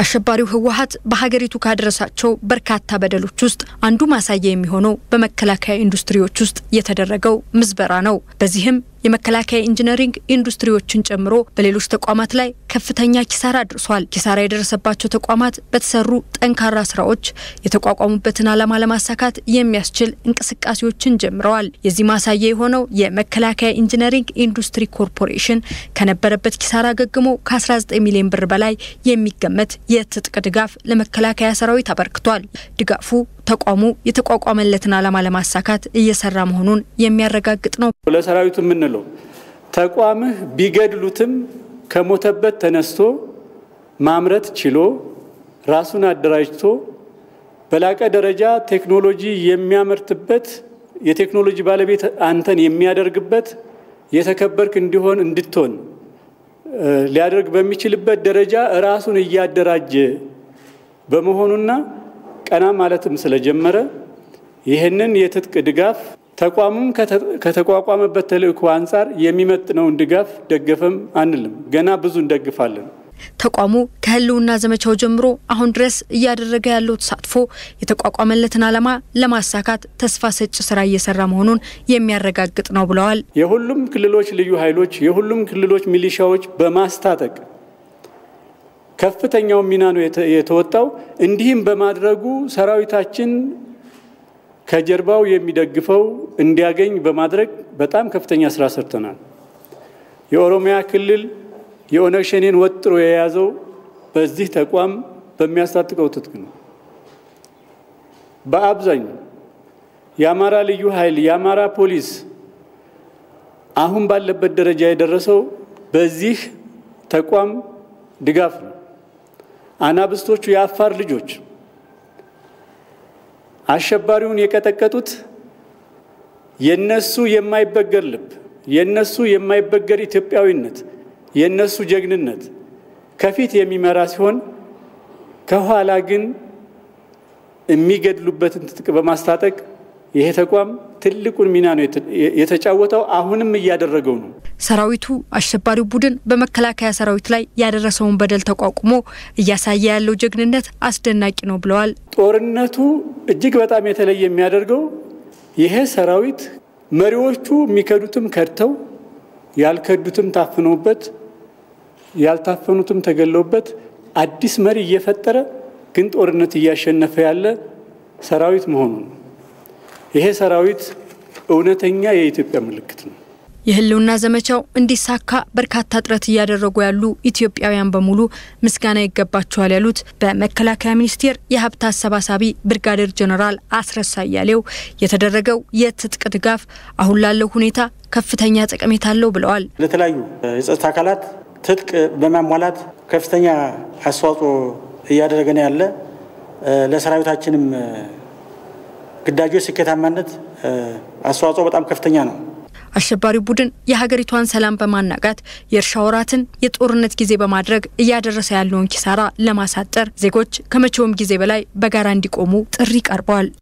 አሸባሪው ህወሀት በሀገሪቱ ካደረሳቸው በርካታ በደሎች ውስጥ አንዱ ማሳያ የሚሆነው በመከላከያ ኢንዱስትሪዎች ውስጥ የተደረገው ምዝበራ ነው። በዚህም የመከላከያ ኢንጂነሪንግ ኢንዱስትሪዎችን ጨምሮ በሌሎች ተቋማት ላይ ከፍተኛ ኪሳራ አድርሷል። ኪሳራ የደረሰባቸው ተቋማት በተሰሩ ጠንካራ ስራዎች የተቋቋሙበትን ዓላማ ለማሳካት የሚያስችል እንቅስቃሴዎችን ጀምረዋል። የዚህ ማሳያ የሆነው የመከላከያ ኢንጂነሪንግ ኢንዱስትሪ ኮርፖሬሽን ከነበረበት ኪሳራ ገግሞ ከ19 ሚሊዮን ብር በላይ የሚገመት የትጥቅ ድጋፍ ለመከላከያ ሰራዊት አበርክቷል። ድጋፉ ተቋሙ የተቋቋመለትን ዓላማ ለማሳካት እየሰራ መሆኑን የሚያረጋግጥ ነው። ለሰራዊቱ የምንለው ተቋምህ ቢገድሉትም ከሞተበት ተነስቶ ማምረት ችሎ ራሱን አደራጅቶ በላቀ ደረጃ ቴክኖሎጂ የሚያመርትበት የቴክኖሎጂ ባለቤት አንተን የሚያደርግበት የተከበርክ እንዲሆን እንድትሆን ሊያደርግ በሚችልበት ደረጃ ራሱን እያደራጀ በመሆኑና ቀና ማለትም ስለጀመረ ይህንን የትጥቅ ድጋፍ ተቋሙም ከተቋቋመበት ተልእኮ አንጻር የሚመጥነውን ድጋፍ ደገፈም አንልም። ገና ብዙ እንደግፋለን። ተቋሙ ከህልውና ዘመቻው ጀምሮ አሁን ድረስ እያደረገ ያለው ተሳትፎ የተቋቋመለትን ዓላማ ለማሳካት ተስፋ ሰጭ ስራ እየሰራ መሆኑን የሚያረጋግጥ ነው ብለዋል። የሁሉም ክልሎች ልዩ ኃይሎች፣ የሁሉም ክልሎች ሚሊሻዎች በማስታጠቅ ከፍተኛውን ሚና ነው የተወጣው። እንዲህም በማድረጉ ሰራዊታችን ከጀርባው የሚደግፈው እንዲያገኝ በማድረግ በጣም ከፍተኛ ስራ ሰርተናል። የኦሮሚያ ክልል የኦነግ ሸኔን ወጥሮ የያዘው በዚህ ተቋም በሚያስታጥቀው ትጥቅ ነው። በአብዛኛው የአማራ ልዩ ኃይል የአማራ ፖሊስ አሁን ባለበት ደረጃ የደረሰው በዚህ ተቋም ድጋፍ ነው። አናብስቶቹ የአፋር ልጆች አሸባሪውን የቀጠቀጡት የነሱ የማይበገር ልብ፣ የነሱ የማይበገር ኢትዮጵያዊነት፣ የነሱ ጀግንነት ከፊት የሚመራ ሲሆን ከኋላ ግን የሚገድሉበትን ትጥቅ በማስታጠቅ ይሄ ተቋም ትልቁን ሚና ነው የተጫወተው። አሁንም እያደረገው ነው። ሰራዊቱ አሸባሪው ቡድን በመከላከያ ሰራዊት ላይ ያደረሰውን በደል ተቋቁሞ እያሳየ ያለው ጀግንነት አስደናቂ ነው ብለዋል። ጦርነቱ እጅግ በጣም የተለየ የሚያደርገው ይሄ ሰራዊት መሪዎቹ የሚከዱትም ከድተው ያልከዱትም ታፍነውበት ያልታፈኑትም ተገለውበት አዲስ መሪ እየፈጠረ ግን ጦርነት እያሸነፈ ያለ ሰራዊት መሆኑ ነው። ይሄ ሰራዊት እውነተኛ የኢትዮጵያ ምልክት ነው። የህልውና ዘመቻው እንዲሳካ በርካታ ጥረት እያደረጉ ያሉ ኢትዮጵያውያን በሙሉ ምስጋና ይገባቸዋል ያሉት በመከላከያ ሚኒስቴር የሀብት አሰባሳቢ ብርጋዴር ጀኔራል አስረስ አያሌው የተደረገው የትጥቅ ድጋፍ አሁን ላለው ሁኔታ ከፍተኛ ጠቀሜታ አለው ብለዋል። ለተለያዩ የጸጥታ አካላት ትጥቅ በማሟላት ከፍተኛ አስተዋጽኦ እያደረገ ነው ያለ ለሰራዊታችንም ግዳጆች ስኬታማነት አስተዋጽኦ በጣም ከፍተኛ ነው። አሸባሪው ቡድን የሀገሪቷን ሰላም በማናጋት የእርሻ ወራትን የጦርነት ጊዜ በማድረግ እያደረሰ ያለውን ኪሳራ ለማሳጠር ዜጎች ከመቼውም ጊዜ በላይ በጋራ እንዲቆሙ ጥሪ ቀርበዋል።